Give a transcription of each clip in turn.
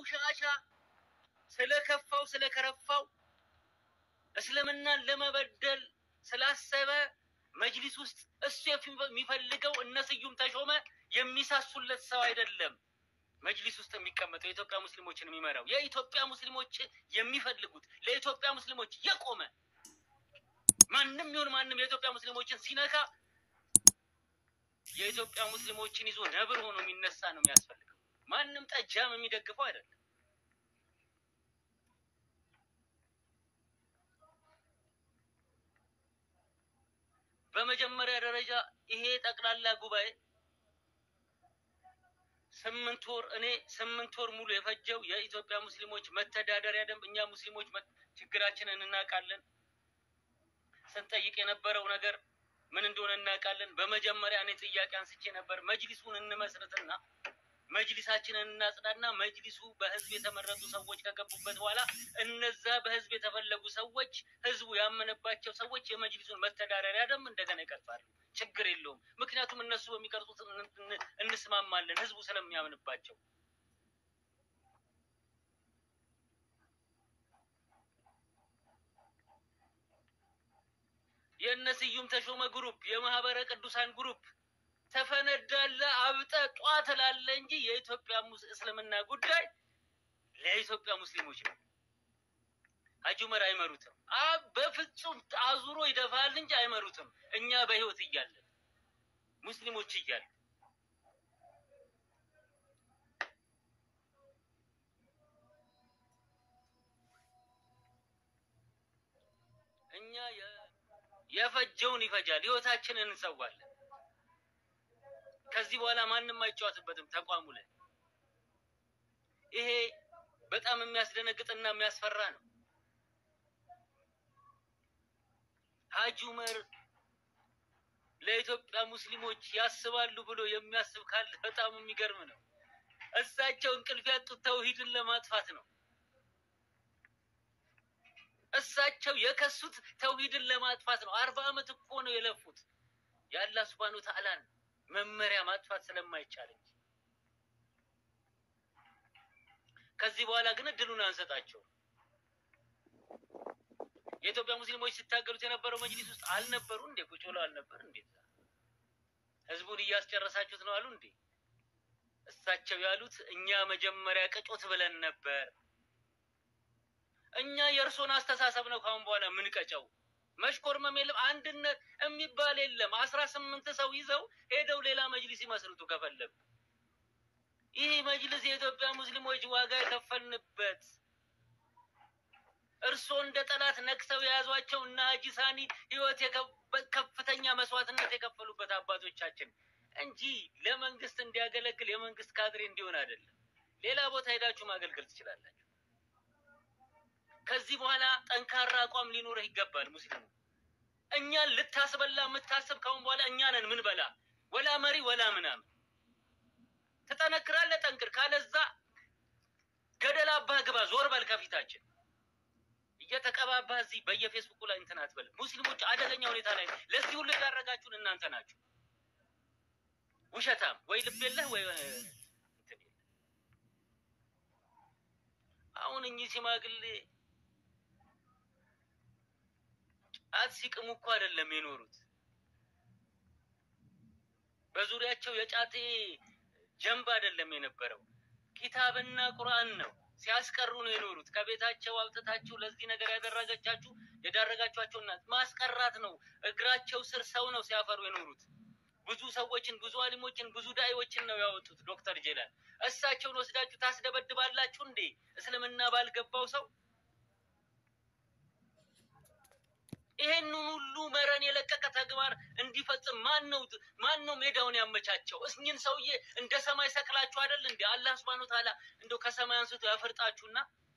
ቆሻሻ ስለከፋው ስለከረፋው እስልምናን ለመበደል ስላሰበ መጅሊስ ውስጥ እሱ የሚፈልገው እነ ስዩም ተሾመ የሚሳሱለት ሰው አይደለም። መጅሊስ ውስጥ የሚቀመጠው የኢትዮጵያ ሙስሊሞችን የሚመራው የኢትዮጵያ ሙስሊሞች የሚፈልጉት ለኢትዮጵያ ሙስሊሞች የቆመ ማንም ይሁን ማንም የኢትዮጵያ ሙስሊሞችን ሲነካ የኢትዮጵያ ሙስሊሞችን ይዞ ነብር ሆኖ የሚነሳ ነው የሚያስፈልገው። ማንም ጠጃም የሚደግፈው አይደለም። በመጀመሪያ ደረጃ ይሄ ጠቅላላ ጉባኤ ስምንት ወር እኔ ስምንት ወር ሙሉ የፈጀው የኢትዮጵያ ሙስሊሞች መተዳደሪያ ደንብ እኛ ሙስሊሞች ችግራችንን እናውቃለን። ስንጠይቅ የነበረው ነገር ምን እንደሆነ እናውቃለን። በመጀመሪያ እኔ ጥያቄ አንስቼ ነበር። መጅሊሱን እንመስርትና መጅሊሳችንን እናጽዳና መጅሊሱ በህዝብ የተመረጡ ሰዎች ከገቡበት በኋላ እነዛ በህዝብ የተፈለጉ ሰዎች ህዝቡ ያመነባቸው ሰዎች የመጅሊሱን መተዳደሪያ ደንብ እንደገና ይቀርጻሉ። ችግር የለውም። ምክንያቱም እነሱ በሚቀርጹት እንስማማለን፣ ህዝቡ ስለሚያምንባቸው። የእነ ስዩም ተሾመ ግሩፕ፣ የማህበረ ቅዱሳን ግሩፕ ተፈነዳለ አብጠ ጧ ትላለ እንጂ የኢትዮጵያ እስልምና ጉዳይ ለኢትዮጵያ ሙስሊሞች ነው። ሀጂ ዑመር አይመሩትም። አብ በፍጹም አዙሮ ይደፋል እንጂ አይመሩትም። እኛ በህይወት እያለን ሙስሊሞች እያለን እኛ የፈጀውን ይፈጃል፣ ህይወታችንን እንሰዋለን። ከዚህ በኋላ ማንም አይጫወትበትም ተቋሙ ላይ። ይሄ በጣም የሚያስደነግጥና የሚያስፈራ ነው። ሀጂ ዑመር ለኢትዮጵያ ሙስሊሞች ያስባሉ ብሎ የሚያስብ ካለ በጣም የሚገርም ነው። እሳቸው እንቅልፍ ያጡት ተውሂድን ለማጥፋት ነው። እሳቸው የከሱት ተውሂድን ለማጥፋት ነው። አርባ ዓመት እኮ ነው የለፉት የአላህ ሱብሃነሁ ወተዓላን መመሪያ ማጥፋት ስለማይቻል እንጂ ከዚህ በኋላ ግን እድሉን አንሰጣቸው። የኢትዮጵያ ሙስሊሞች ሲታገሉት የነበረው መጅሊስ ውስጥ አልነበሩ እንዴ? ቁጭ ብለው አልነበር እንዴ? ህዝቡን እያስጨረሳችሁት ነው አሉ እንዴ? እሳቸው ያሉት እኛ መጀመሪያ ቅጮት ብለን ነበር። እኛ የእርሶን አስተሳሰብ ነው ካሁን በኋላ የምንቀጨው። መሽኮርመም የለም፣ አንድነት የሚባል የለም። አስራ ስምንት ሰው ይዘው ሄደው ሌላ መጅሊስ ይመስርቱ ከፈለጉ። ይህ መጅሊስ የኢትዮጵያ ሙስሊሞች ዋጋ የከፈልንበት እርስዎ እንደ ጠላት ነክሰው የያዟቸው እና ሀጂ ሳኒ ህይወት ከፍተኛ መስዋዕትነት የከፈሉበት አባቶቻችን እንጂ ለመንግስት እንዲያገለግል የመንግስት ካድሬ እንዲሆን አይደለም። ሌላ ቦታ ሄዳችሁ ማገልገል ትችላላችሁ። ከዚህ በኋላ ጠንካራ አቋም ሊኖርህ ይገባል። ሙስሊሙ እኛን ልታስበላ የምታስብ ካሁን በኋላ እኛ ነን ምን በላ ወላ መሪ ወላ ምናምን ትጠነክራለህ፣ ጠንክር። ካለዛ ገደል አባህ ግባ፣ ዞር በል ከፊታችን እየተቀባባህ እዚህ በየፌስቡኩ ላይ እንትን አትበል። ሙስሊሞች አደገኛ ሁኔታ ላይ ለዚህ ሁሉ የዳረጋችሁን እናንተ ናችሁ። ውሸታም ወይ ልብ የለህ ወይ እንትን የለህ። አሁን እኚህ ሽማግሌ ጫት ሲቅሙ እኮ አይደለም የኖሩት። በዙሪያቸው የጫቴ ጀንብ አይደለም የነበረው፣ ኪታብና ቁርአን ነው ሲያስቀሩ ነው የኖሩት። ከቤታቸው አውጥታችሁ ለዚህ ነገር ያደረገቻችሁ የዳረጋችኋቸውና ማስቀራት ነው። እግራቸው ስር ሰው ነው ሲያፈሩ የኖሩት። ብዙ ሰዎችን፣ ብዙ አሊሞችን፣ ብዙ ዳኢዎችን ነው ያወጡት። ዶክተር ጄላን እሳቸውን ወስዳችሁ ታስደበድባላችሁ እንዴ? እስልምና ባልገባው ሰው ይሄንን ሁሉ መረን የለቀቀ ተግባር እንዲፈጽም ማን ነው ማን ነው ሜዳውን ያመቻቸው? እኝን ሰውዬ እንደ ሰማይ ሰቅላችሁ አይደል እንዴ? አላህ ሱብሃነሁ ወተዓላ እንደው ከሰማይ አንስቶ ያፈርጣችሁና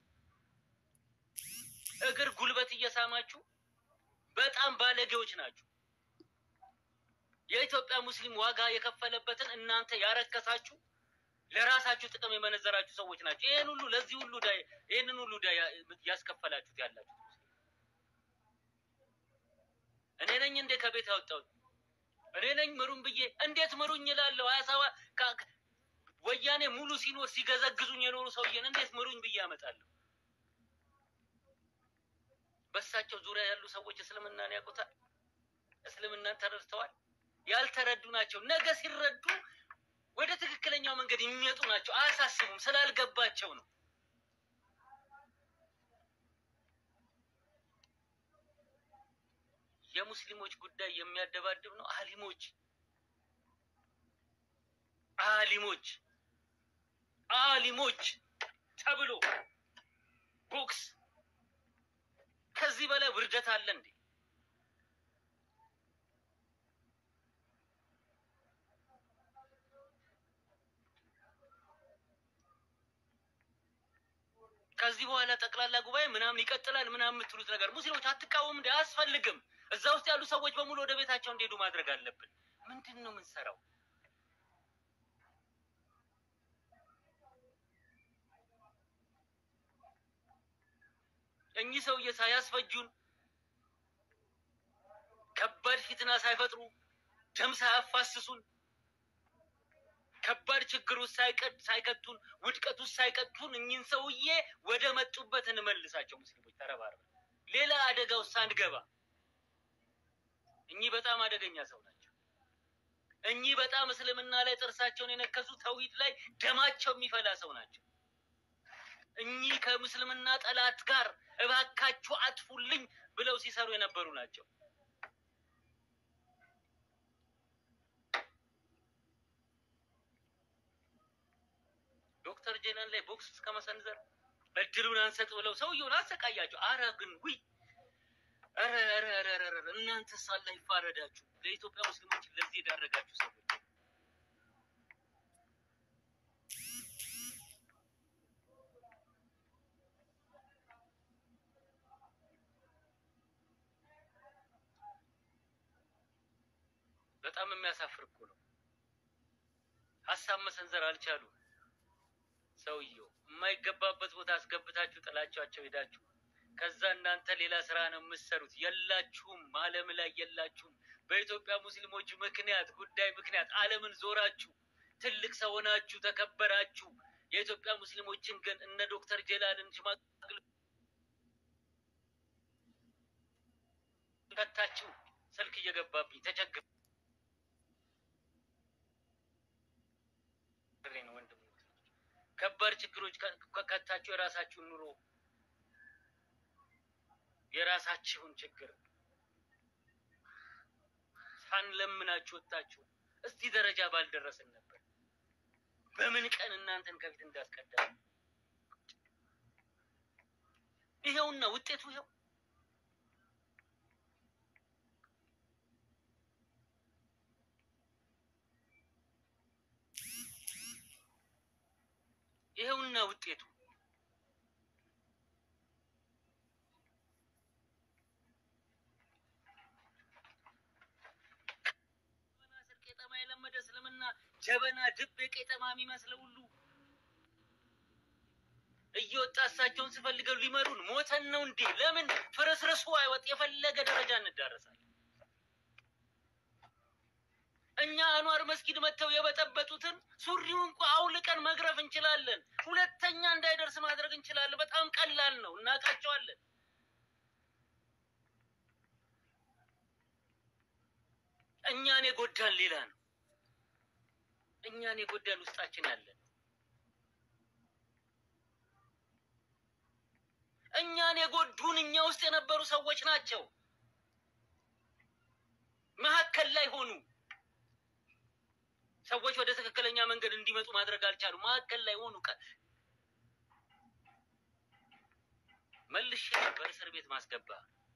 እግር ጉልበት እየሳማችሁ በጣም ባለጌዎች ናችሁ። የኢትዮጵያ ሙስሊም ዋጋ የከፈለበትን እናንተ ያረከሳችሁ ለራሳችሁ ጥቅም የመነዘራችሁ ሰዎች ናቸው። ይሄን ሁሉ ለዚህ ሁሉ ዳ ይሄንን ሁሉ ዳ ያስከፈላችሁት ያላችሁ እኔ ነኝ እንዴ ከቤት ያወጣሁት? እኔ ነኝ ምሩን ብዬ እንዴት ምሩኝ እላለሁ? ሀያ ሰባት ወያኔ ሙሉ ሲኖር ሲገዘግዙኝ የኖሩ ሰውዬን እንዴት ምሩኝ ብዬ ያመጣለሁ? በእሳቸው ዙሪያ ያሉ ሰዎች እስልምናን ያውቁታል። እስልምናን ተረድተዋል። ያልተረዱ ናቸው። ነገ ሲረዱ ወደ ትክክለኛው መንገድ የሚመጡ ናቸው። አያሳስቡም፣ ስላልገባቸው ነው። የሙስሊሞች ጉዳይ የሚያደባድብ ነው። አሊሞች አሊሞች አሊሞች ተብሎ ቦክስ ከዚህ በላይ ውርደት አለ እንዴ? ከዚህ በኋላ ጠቅላላ ጉባኤ ምናምን ይቀጥላል ምናምን የምትሉት ነገር ሙስሊሞች አትቃወም እንዴ? አያስፈልግም። እዛ ውስጥ ያሉ ሰዎች በሙሉ ወደ ቤታቸው እንዲሄዱ ማድረግ አለብን። ምንድን ነው የምንሰራው? እኚህ ሰውዬ ሳያስፈጁን ከባድ ፊትና ሳይፈጥሩ ደም ሳያፋስሱን ከባድ ችግር ውስጥ ሳይቀጡን ውድቀት ውስጥ ሳይቀጡን እኚህን ሰውዬ ወደ መጡበት እንመልሳቸው። ሙስሊሞች ተረባርበን ሌላ አደጋ ውስጥ ሳንገባ። እኚህ በጣም አደገኛ ሰው ናቸው። እኚህ በጣም እስልምና ላይ ጥርሳቸውን የነከሱ ተውሂድ ላይ ደማቸው የሚፈላ ሰው ናቸው። እኚህ ከምስልምና ጠላት ጋር እባካችሁ አጥፉልኝ ብለው ሲሰሩ የነበሩ ናቸው። ዶክተር ጄናን ላይ ቦክስ እስከ መሰንዘር እድሉን አንሰጥ ብለው ሰውየውን አሰቃያቸው። አረ ግን ውይ ኧረ ኧረ ኧረ ኧረ እናንተ ሳላ ይፋረዳችሁ። ለኢትዮጵያ ሙስሊሞች ለዚህ የዳረጋችሁ ሰዎች በጣም የሚያሳፍር እኮ ነው። ሀሳብ መሰንዘር አልቻሉም። ሰውየው የማይገባበት ቦታ አስገብታችሁ ጥላቻቸው ሄዳችሁ ከዛ እናንተ ሌላ ስራ ነው የምትሰሩት። የላችሁም፣ ዓለም ላይ የላችሁም። በኢትዮጵያ ሙስሊሞች ምክንያት ጉዳይ ምክንያት ዓለምን ዞራችሁ ትልቅ ሰው ሆናችሁ ተከበራችሁ። የኢትዮጵያ ሙስሊሞችን ግን እነ ዶክተር ጀላልን ሽማግሌ ከታችሁ ስልክ እየገባብኝ ተቸግር ነው ወንድም ከባድ ችግሮች ከከታችሁ የራሳችሁን ኑሮ የራሳችሁን ችግር ሳንለምናችሁ ወጣችሁ እስቲ ደረጃ ባልደረስን ነበር። በምን ቀን እናንተን ከፊት እንዳስቀደም ይሄውና ውጤቱ ይሄው። ይሄውና ውጤቱ ቄጠማ የለመደ እስልምና ጀበና ድብ የቄጠማ የሚመስለው ሁሉ እየወጣ እሳቸውን ስፈልገው ሊመሩን ሞተን ነው እንዴ? ለምን ፍርስርሱ አይወጥ? የፈለገ ደረጃ እንዳረሳለን። እኛ አንዋር መስጊድ መጥተው የበጠበጡትን ሱሪው እንኳ አውልቀን መግረፍ እንችላለን። ሁለተኛ እንዳይደርስ ማድረግ እንችላለን። በጣም ቀላል ነው፣ እናውቃቸዋለን። እኛን የጎዳን ሌላ ነው። እኛን የጎዳን ውስጣችን ያለን እኛን የጎዱን እኛ ውስጥ የነበሩ ሰዎች ናቸው። መሀከል ላይ ሆኑ። ሰዎች ወደ ትክክለኛ መንገድ እንዲመጡ ማድረግ አልቻሉ። መሀከል ላይ ሆኑ። መልሼ ነበር እስር ቤት ማስገባ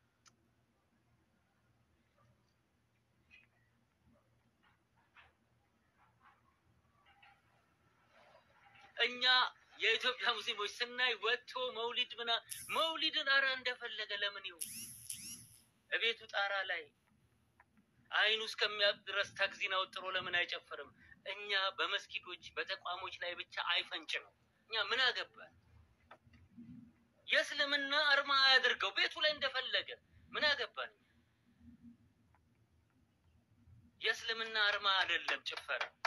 እኛ የኢትዮጵያ ሙስሊሞች ስናይ ወጥቶ መውሊድ ምና መውሊድን አረ እንደፈለገ ለምን ይሁን እቤቱ ጣራ ላይ አይኑ እስከሚያብጥ ድረስ ተክዚን አውጥሮ ለምን አይጨፍርም? እኛ በመስጊዶች በተቋሞች ላይ ብቻ አይፈንጭ ነው። እኛ ምን አገባን? የእስልምና አርማ አያድርገው ቤቱ ላይ እንደፈለገ ምን አገባን? የእስልምና አርማ አይደለም ጭፈራ